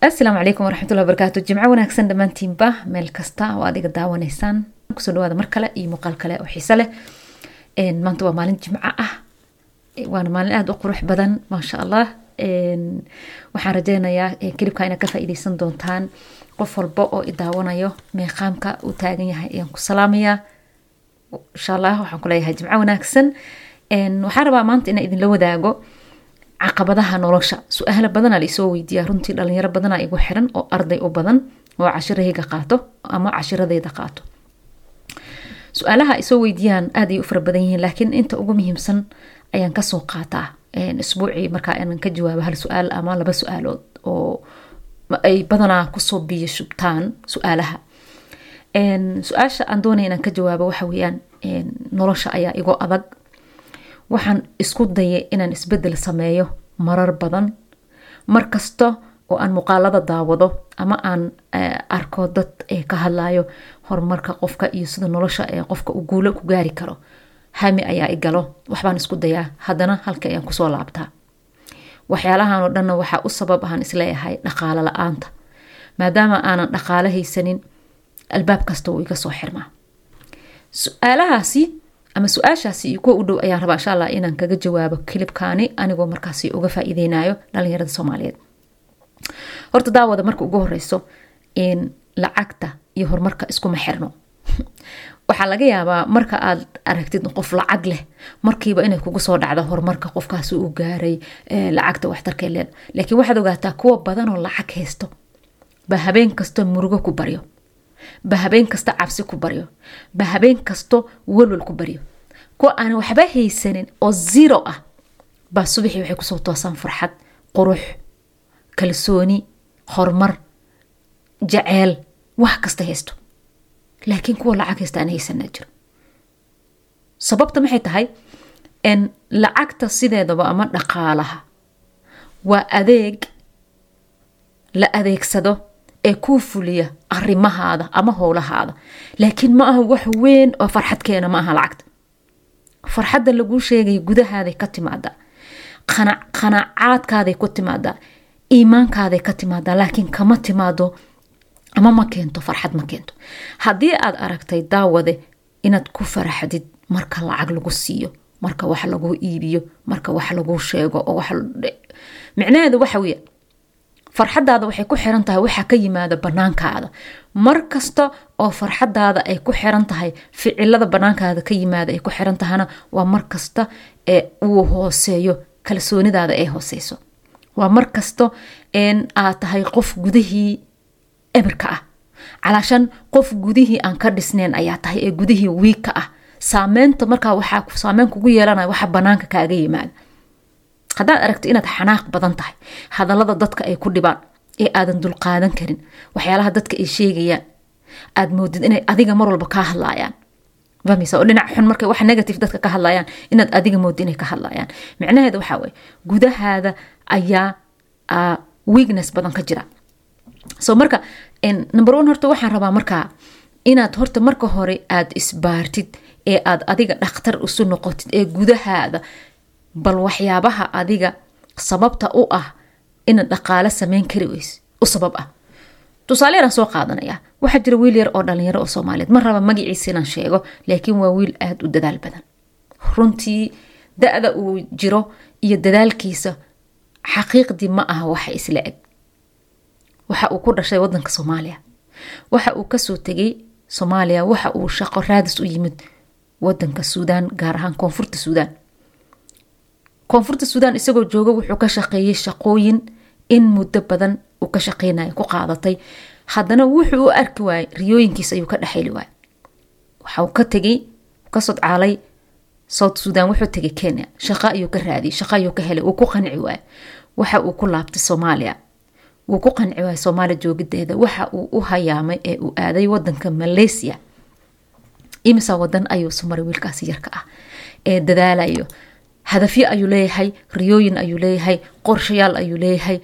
asalaamu calaykum waraxmatullahi wabarakaatu jimco wanaagsan dhammaantiinba meel kasta oo adiga daawanaysaan kusoo dhawaada mar kale iyo muuqaal kale oo xiise leh maanta waa maalin jimco ah waana maalin aada u qurux badan maasha allah waxaan rajeynayaa kelibka inaad ka faa-iideysan doontaan qof walba oo i daawanayo meeqaamka uu taagan yahay ayaan ku salaamayaa insha allah waxaan ku leeyahay jimco wanaagsan waxaan rabaa maanta inaan idinla wadaago caqabadaha nolosha su-aalo badanaa laisoo weydiiyaa runtii dhalinyaro badanaa igu xiran oo arday u badan oo cashirahayga qaato ama cashiradeyda qaato su-aalaha isoo weydiiyaan aad ay u fara badan yihiin laakiin inta ugu muhiimsan ayaan kasoo qaataa isbuucii markaa inaan ka jawaabo hal su-aal ama laba su-aalood oo ay badanaa kusoo biyo shubtaan su-aalaha su-aasha aan doonaya inaan ka jawaabo waxa weeyaan nolosha ayaa igo adag waxaan isku dayay inaan isbedel sameeyo marar badan mar kasta oo aan muuqaalada daawado ama aan arko dad ka hadlayo horumarka qofka iyo sida nolosha ee qofka uu guulo ku gaari karo hami ayaa igalo waxbaan isku dayaa haddana halka ayaan kusoo laabtaa waxyaalahan oo dhanna waxaa u sabab ahaan isleeyahay dhaqaalo la-aanta maadaama aanan dhaqaalo haysanin albaab kasta wuu iga soo xirmaa su-aalahaasi ama su-aashaasi iyo kuwa u dhow ayaan rabaa insha allah inaan kaga jawaabo kilibkaani anigoo markaasi uga faa-iideynayo dhalinyarada soomaaliyeed horta daawada marka ugu horeyso lacagta iyo horumarka iskuma xirno waxaa laga yaabaa marka aad aragtid qof lacag leh markiiba inay kugu soo dhacdo horumarka qofkaasi uu gaaray lacagta waxtarkee leed laakiin waxaad ogaataa kuwa badanoo lacag haysto ba habeen kasto murugo ku baryo ba habeen kasta cabsi ku baryo ba habeen kasto walwal ku baryo kuwa aan waxba haysanin oo zero ah baa subaxii waxay kusoo toosaan farxad qurux kalsooni horumar jaceyl wax kasta haysto laakiin kuwa lacag haysta aan haysanaa jiro sababta maxay tahay lacagta sideedaba ama dhaqaalaha waa adeeg la adeegsado ee kuu fuliya arimahaada ama howlahaada laakiin ma aha wax weyn oo farxad keena ma aha lacagta farxadda laguu sheegaya gudahaaday ka timaadaa qanaacaadkaaday ku timaadaa iimaankaaday ka timaadaa laakiin kama timaado ama ma keento farxad ma keento haddii aad aragtay daawade inaad ku faraxdid marka lacag lagu siiyo marka wax laguu iibiyo marka wax laguu sheego oo micnaheedu waxa weya farxadaada waxay ku xiran tahay waxaa ka yimaada banaankaada mar kasta oo farxadaada ay ku xiran tahay ficilada banaankaada ka yimaada ay ku xiran tahana waa mar kasta ee uu hooseeyo kalsoonidaada ay hooseyso waa mar kasta aad tahay qof gudihii ebirka ah calaashan qof gudihii aan ka dhisneyn ayaa tahay ee gudihii wiigka ah saameynta markaa waxaa saameyn kugu yeelanaya waxa banaanka kaaga yimaada haddaad aragto inaad xanaaq badan tahay hadallada dadka ay ku dhibaan ee aadan dulqaadan karin waxyaalaha dadka ay sheegayaan aad moodid inay adiga mar walba kaa hadlaayaan fahmaysa oo dhinac xun markay wax negative dadka ka hadlayaan inaad adiga moodid inay ka hadlayaan micnaheeda waxaa waye gudahaada ayaa weakness badan ka jira so marka number one horta waxaan rabaa markaa inaad horta marka hore aad isbaartid ee aad adiga dhakhtar isu noqotid ee gudahaada bal waxyaabaha adiga sababta u ah inaad dhaqaalo sameyn kari weys u sabab ah tusaale yaraan soo qaadanaya waxaa jira wiil yar oo dhalinyaro oo soomaaliyeed ma raba magaciisa inaan sheego laakiin waa wiil aada u dadaal badan runtii da-da uu jiro iyo dadaalkiisa xaqiiqdii ma aha waxa isla eg waxa uu ku dhashay wadanka soomaaliya waxa uu kasoo tegay soomaaliya waxa uu shaqo raadis u yimid wadanka suudaan gaar ahaan koonfurta suudaan koonfurta suudaan isagoo jooga wuxuu ka shaqeeyey shaqooyin in muddo badan uu ka shaqeynaya ku qaadatay haddana wuxuu u arki waayey riyooyinkiis ayuu ka dhexeli waayey waxauu ka tegay ka sodcaalay south suudan wuxuu tegay kenya shaqo ayuu ka raadiyey shaqo ayuu ka helay wuu ku qanci waayey waxa uu ku laabtay soomaaliya wuu ku qanci waayey soomaaliya joogideeda waxa uu u hayaamay ee uu aaday wadanka malaysia imisa wadan ayuu sumaray wiilkaasi yarka ah ee dadaalayo hadafyo ayuu leeyahay riyooyin ayuu leeyahay qorshayaal ayuu leeyahay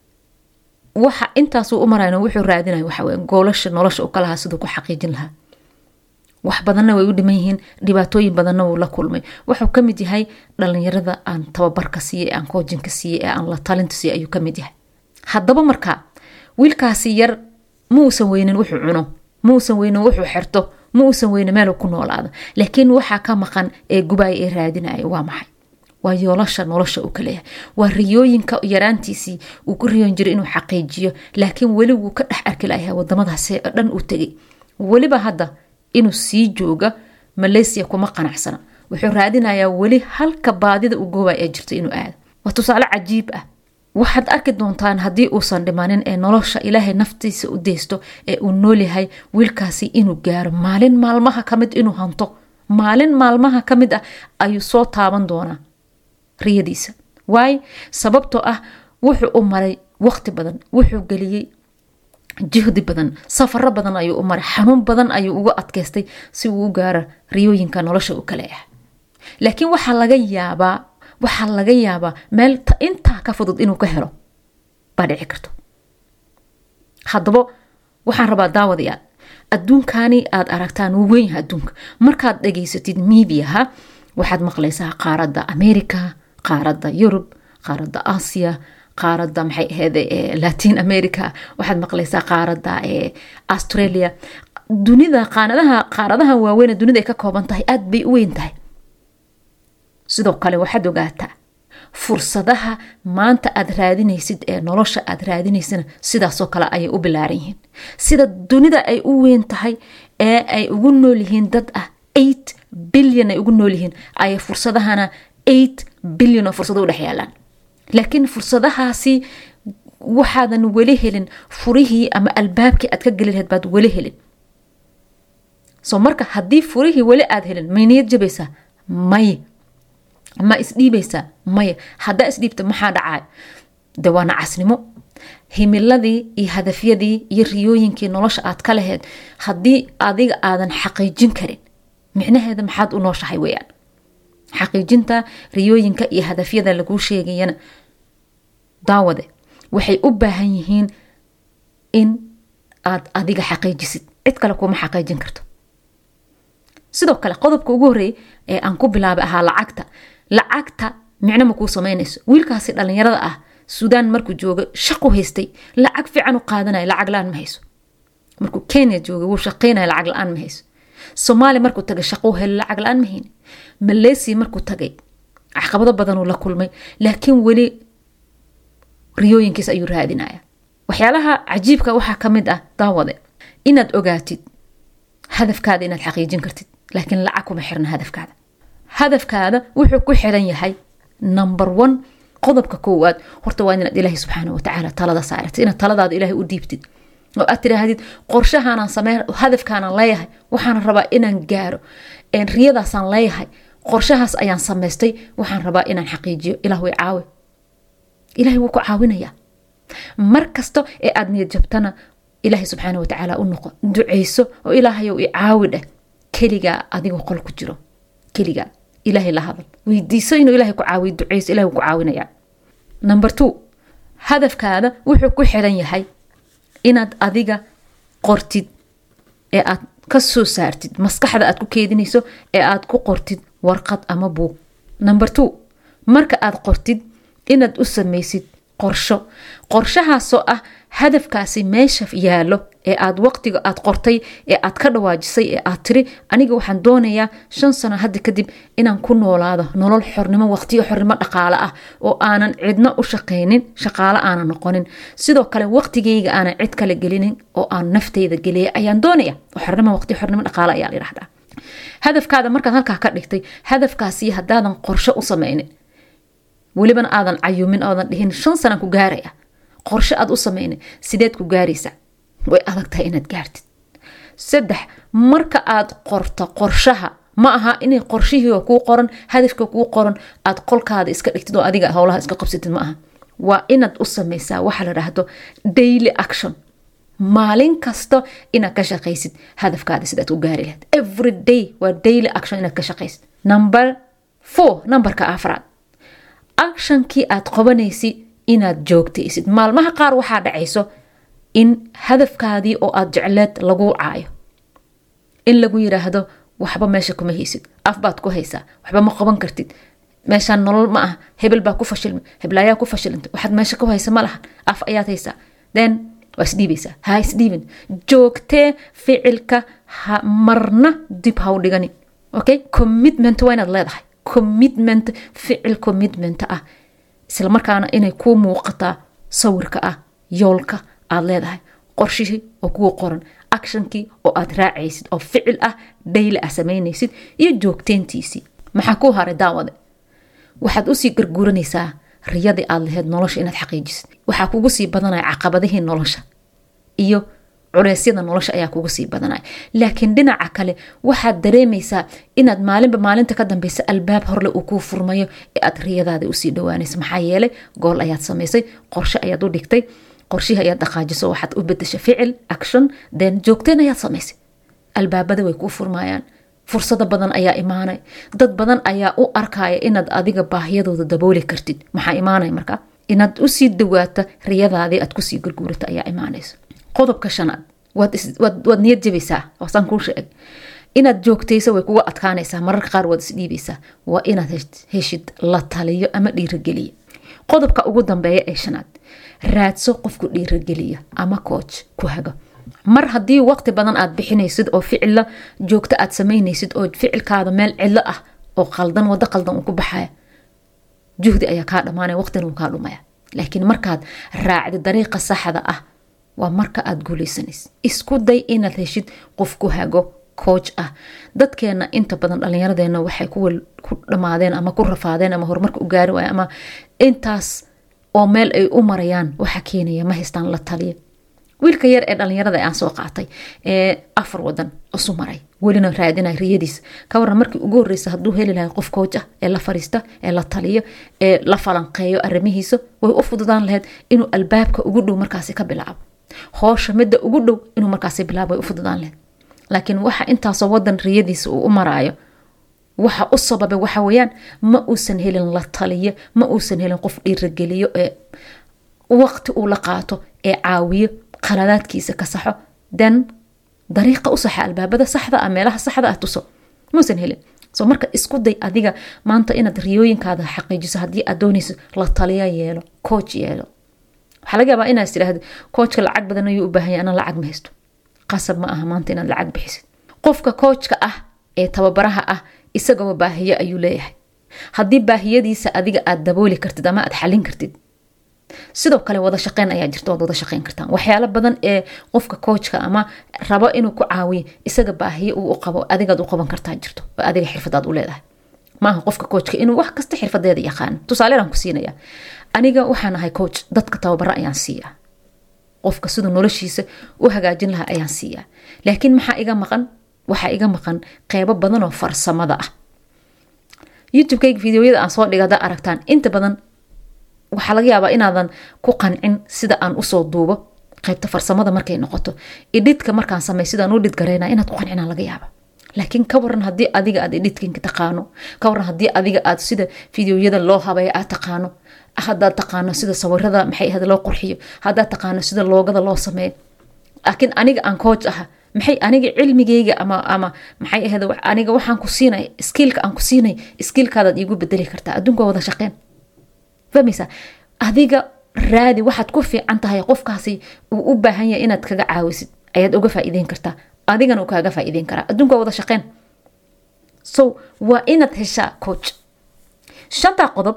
waxa intaasuu u marayna wuxuu raadinaya waxawe goolasha nolosha u ka lahaa siduu ku xaqiijin lahaa wax badanna way u dhiman yihiin dhibaatooyin badanna wuu la kulmay wuxuu kamid yahay dhalinyarada aan tababarka siiye aan koojinka siiye ee aan la talinta siiye ayuu kamid yahay haddaba markaa wiilkaasi yar ma uusan weynin wuxuu cuno ma uusan weynin wuxuu xerto ma uusan weynin meel ku noolaado laakiin waxaa ka maqan ee gubaya ee raadinaya waa maxay waa yoolasha nolosha uu ka leeyahay waa riyooyinka yaraantiisii uu ku riyoon jiray inuu xaqiijiyo laakiin weli wuu ka dhex arki layahay wadamadaasi oo dhan uu tegay weliba hadda inuu sii jooga malaysia kuma qanacsana wuxuu raadinayaa weli halka baadida u goobay ee jirta inuu aado waa tusaale cajiib ah waxaad arki doontaan haddii uusan dhimanin ee nolosha ilaahay naftiisa u deysto ee uu noolyahay wiilkaasi inuu gaaro maalin maalmaha ka mid inuu hanto maalin maalmaha ka mid ah ayuu soo taaban doonaa riyadiisa waayo sababtoo ah wuxuu u maray waqti badan wuxuu geliyey jihdi badan safaro badan ayuu u maray xanuun badan ayuu uga adkaystay si uu u gaaro riyooyinka nolosha u kale ah laakiin waxaa laga yaabaa waxaa laga yaabaa meel intaa ka fudud inuu ka helo baa dhici karto haddaba waxaan rabaa daawadayaal adduunkani aad aragtaan wuu weynyaha adduunka markaad dhageysatid miidiyaha waxaad maqlaysaa qaaradda america qaaradda yurub qaaradda aasiya qaaradda maxay ahayd latin america waxaad maqlaysaa qaaradda australia dunida qaanadaha qaaradahan waaweyn dunida ay ka kooban tahay aada bay u weyn tahay sidoo kale waxaad ogaataa fursadaha maanta aad raadinaysid ee nolosha aad raadinaysana sidaasoo kale ayay u bilaaran yihiin sida dunida ay u weyn tahay ee ay ugu nool yihiin dad ah eight bilyan ay ugu nool yihiin ayay fursadahana eight bilyan oo fursado u dhex yaalaan laakiin fursadahaasi waxaadan weli helin furihii ama albaabkii aad ka geli lahayd baad weli helin so marka haddii furihii weli aad helin may niyad jabaysaa may ma isdhiibaysaa maya haddaa isdhiibta maxaa dhacay de waa nacasnimo himiladii iyo hadafyadii iyo riyooyinkii nolosha aad ka laheyd haddii adiga aadan xaqiijin karin micnaheeda maxaad u nooshahay weyaan xaqiijinta riyooyinka iyo hadafyada laguu sheegayana daawade waxay u baahan yihiin in aad adiga xaqiijisid cid kale kuma xaqiijin karto sidoo kale qodobka ugu horreeyay ee aan ku bilaabay ahaa lacagta lacagta micno ma kuu samaynayso wiilkaasi dhalinyarada ah suudaan markuu jooga shaqu haystay lacag fiican u qaadanaya lacag la-aan ma hayso markuu kenya jooga wuu shaqaynaya lacag la-aan ma hayso soomaaliya markuu tagay shaquu helo lacag la-aan ma hayni malaysia markuu tagay caqabado badanuu la kulmay laakiin weli riyooyinkiis ayuu raadinaya waxyaalaha cajiibka waxaa ka mid ah daawade inaad ogaatid hadafkaada inaad xaqiijin kartid laakiin lacag kuma xirna hadafkaada hadafkaada wuxuu ku xiran yahay number one qodobka koowaad horta waa inaad ilaahay subxaana watacaala talada saaratid inaad taladaada ilaahay u dhiibtid oo aad tiraahdid qorshahaanaan samey hadafkaanaan leeyahay waxaan rabaa inaan gaaro riyadaasaan leeyahay qorshahaas ayaan samaystay waxaan rabaa inaan xaqiijiyo ilah way caawi ilahay wuu ku caawinayaa mar kasta ee aad niyad jabtana ilaahay subxaana watacaala u noqo duceyso oo ilaahayow i caawi dheh keligaa adigoo qol ku jiro keligaa ilaahay la hadal weydiiso inuu ilahay ku caawiyo duceyso ilahay wuu ku caawinayaa number two hadafkaada wuxuu ku xiran yahay inaad adiga qortid ee aad ka soo saartid maskaxda aad ku keedinayso ee aad ku qortid warqad ama buug number two marka aad qortid inaad u samaysid qorsho qorshahaasoo ah hadafkaasi meesha yaallo ee aad waqtiga aad qortay ee aad ka dhawaajisay ee aad tiri aniga waxaan doonayaa shan sano hadda kadib inaan ku noolaado nolol xornimo waqtiyo xornimo dhaqaale ah oo aanan cidna u shaqaynin shaqaale aanan noqonin sidoo kale waqtigeyga aanan cid kale gelinin oo aan nafteyda geliya ayaan doonaya xornimo waqti xornimo dhaqaale ayaa layidhahdaa hadafkaada markaad halkaa ka dhigtay hadafkaasi haddaadan qorsho u samaynin welibana aadan cayumin oodan dhihin shan sanaan ku gaaraya qorshe aad u samaynin sideed ku gaaraysaa way adag tahay inaad gaartid saddex marka aad qorto qorshaha ma aha inay qorshihii kuu qoran hadafka kuu qoran aad qolkaada iska dhigtid oo adiga howlaha iska qabsatid ma aha waa inaad u samaysaa waxa la dhahdo daily action maalin kasta inaad ka shaqaysid hadafkaada sidaad ku gaari lahayd every day waa daily action inaad ka shaqaysid number four numberka afraad actionkii aad qabanaysid inaad joogtaysid maalmaha qaar waxaa dhacayso in hadafkaadii oo aad jecleed laguu caayo in lagu yiraahdo waxba meesha kuma haysid af baad ku haysaa waxba ma qaban kartid meeshaan nolol ma ah hebel baa ku fashilmay heblaayaa ku fashilantay waxaad meesha ku haysa ma lahan af ayaad haysaa then waa isdhiibaysaa ha isdhiibin joogtee ficilka ha marna dib ha u dhigani okay commitment waa inaad leedahay commitment ficil commitment ah isla markaana inay kuu muuqataa sawirka ah yoolka aad leedahay qorshihii oo kugu qoran actionkii oo aad raacaysid oo ficil ah dhayli ah samaynaysid iyo joogteyntiisii maxaa kuu haray daawade waxaad usii garguuranaysaa riyadii aad laheyd nolosha inaad xaqiijisid waxaa kugu sii badanaya caqabadihii nolosha iyo culeysyada nolosha ayaa kugu sii badanaya laakiin dhinaca kale waxaad dareemaysaa inaad maalinba maalinta ka dambeysa albaab horle uu kuu furmayo ee aad riyadaada usii dhawaanaysa maxaa yeelay gool ayaad samaysay qorshe ayaad u dhigtay qorshihii ayaad dhaqaajiso waxaad u bedesha ficil action then joogteen ayaad samaysay albaabada way kuu furmayaan fursado badan ayaa imaanay dad badan ayaa u arkaya inaad adiga baahiyadooda dabooli kartid maxaa imaanaya markaa inaad usii dawaata riyadaadii aad kusii gurguurata ayaa imaanaysa qodobka shanaad waad niyad jabaysaa waasaan kuu sheegay inaad joogtaysa way kuga adkaanaysaa mararka qaar waad isdhiibaysaa waa inaad heshid la taliyo ama dhiirageliya qodobka ugu dambeeya ee shanaad raadso qofku dhiirageliya ama coach ku hago mar haddii waqti badan aad bixinaysid oo ficilla joogto aad samaynaysid oo ficilkaada meel cidlo ah oo qaldan wado qaldan uu ku baxaya juhdi ayaa kaa dhamaanaya waqtina uu kaa dhumaya laakiin markaad raacdi dariiqa saxda ah waa marka aad guulaysanaysa isku day inaad heshid qof ku hago coach ah dadkeena inta badan dhallinyaradeena waxay ku dhamaadeen ama ku rafaadeen ama horumarka u gaari waaya ama intaas oo meel ay u marayaan waxa keenaya ma haystaan la taliya wiilka yar ee dhalinyarada aan soo qaatay ee afar wadan isu maray welina raadinay riyadiis ka waran markii ugu horeysa hadduu heli lahay qof coach ah ee la fariista ee la taliyo ee la falanqeeyo arrimihiisa way u fududaan lahayd inuu albaabka ugu dhow markaasi ka bilaabo hoosha midda ugu dhow inuu markaasi bilaabo way u fududaan lahayd laakiin waxa intaasoo wadan riyadiisa uu u maraayo waxa u sababay waxa weeyaan ma uusan helin la taliyo ma uusan helin qof dhiirageliyo ee waqti uu la qaato ee caawiyo qaladaadkiisa ka saxo then dariiqa u saxa albaabada saxda ah meelaha saxda ah tuso muusan helin so marka isku day adiga maanta inaad riyooyinkaada xaqiijiso haddii aad doonayso la taliya yeelo coach yeelo waxaa laga yaabaa inaad tidhaahdo coachka lacag badan ayuu u baahanya anaa lacag ma haysto qasab ma aha maanta inaad lacag bixisid qofka coachka ah ee tababaraha ah isagaba baahiyo ayuu leeyahay haddii baahiyadiisa adiga aad dabooli kartid ama aad xalin kartid sidoo kale wada shaqeyn ayaa jirta waad wada shaqeyn kartaan waxyaalo badan ee qofka coachka ama rabo inuu ku caawiyo isaga baahiyo uu u qabo adigaad u qaban kartaa jirto oo adiga xirfadaad u leedahay maaha qofka coachka inuu wax kasta xirfadeeda yaqaano tusaalean ku siinaya aniga waxaan ahay coach dadka tababaro ayaan siiyaa qofka siduu noloshiisa u hagaajin lahaa ayaan siiyaa laakiin maxaa iga maqan waxaa iga maqan qeybo badan oo farsamada ah youtubekayga videoyada aan soo dhiga hadaa aragtaan inta badan waxaa laga yaabaa inaadan ku qancin sida aan usoo duubo qaybta farsamada markay noqoto idhidka markaan samey sidaan u dhidgareyna inaad ku qancina laga yaaba laakiin ka waran haddii adiga aad idhidkinka taqaano ka waran haddii adiga aad sida fideoyada loo habeeya aad taqaano hadaad taqaano sida sawirada maxay ahayd loo qurxiyo hadaad taqaano sida loogada loo sameeyo laakiin aniga aan coach aha maxay aniga cilmigeyga ama ama maxay ahayd aniga waxaan ku siinay skiilka aan ku siinay skiilkaadaad iigu bedeli kartaa adduunka wada shaqeen fahmaysa adiga raadi waxaad ku fiican tahay qofkaasi uu u baahan yahay inaad kaga caawisid ayaad uga faa'iideyn kartaa adigana uu kaaga faa'iideyn karaa adduunka wada shaqeen so waa inaad heshaa coach shantaa qodob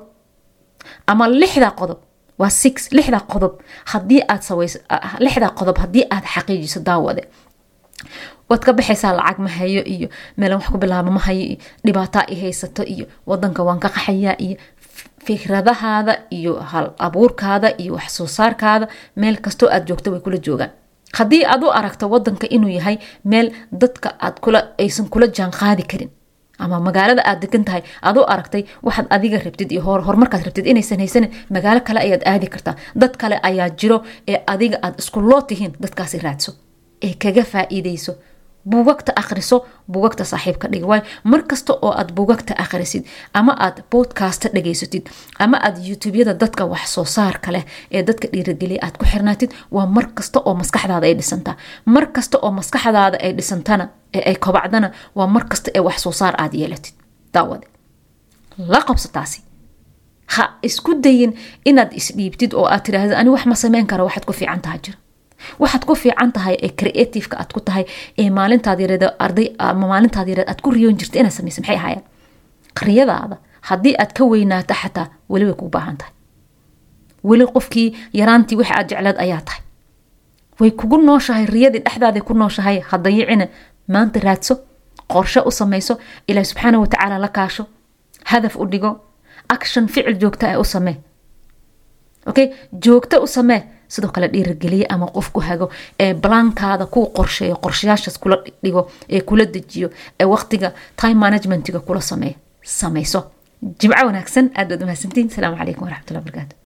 ama lixdaa qodob waa six lixdaa qodob haddii aad saweys lixdaa qodob haddii aad xaqiijiso daawade waad ka baxaysaa lacag ma hayo iyo meelan wax ku bilaabo ma hayo iyo dhibaataa i haysato iyo wadanka waan ka qaxayaa iyo fikradahaada iyo hal abuurkaada iyo wax soo saarkaada meel kastoo aad joogto way kula joogaan haddii aad u aragto wadanka inuu yahay meel dadka aad kula aysan kula jaan qaadi karin ama magaalada aad degan tahay aad u aragtay waxaad adiga rabtid iyo horumarkaad rabtid inaysan haysanin magaalo kale ayaad aadi kartaa dad kale ayaa jiro ee adiga aad isku loo tihiin dadkaasi raadso ee kaga faa'iideyso buugagta akhriso buugagta saaxiibka dhig waayo mar kasta oo aad buugagta akhrisid ama aad bodkasta dhageysatid ama aad youtubeyada dadka wax soo saarka leh ee dadka dhiirageliya aad ku xirnaatid waa mar kasta oo maskaxdaada ay dhisantaa mar kasta oo maskaxdaada ay dhisantana ee ay kobacdana waa mar kasta ee wax soo saar aad yeelatid daawade la qabso taasi ha isku dayin inaad isdhiibtid oo aad tiraahda ani wax ma sameyn kara waxaad ku fiican taha jira waxaad ku fiican tahay ee creativeka aad ku tahay ee maalintaad yareed arday ama maalintaad yareed aad ku riyoon jirta inaad samaysa maxay ahaayeen riyadaada haddii aad ka weynaato xataa weli way kuu baahan tahay weli qofkii yaraantii wixi aad jecleed ayaa tahay way kugu nooshahay riyadii dhexdaaday ku nooshahay hadayicina maanta raadso qorshe u samayso ilaah subxaana watacaala la kaasho hadaf u dhigo action ficil joogta ah u samee okay joogto u samee sidoo kale dhiirageliye ama qof ku hago ee balaankaada kuu qorsheeyo qorshayaashaas kula dhigo ee kula dejiyo ee waqtiga time managementiga kula sameeyo samayso jimco wanaagsan aad baad umahadsantiin asalaamu calaykum waraxmatullahi barakaatu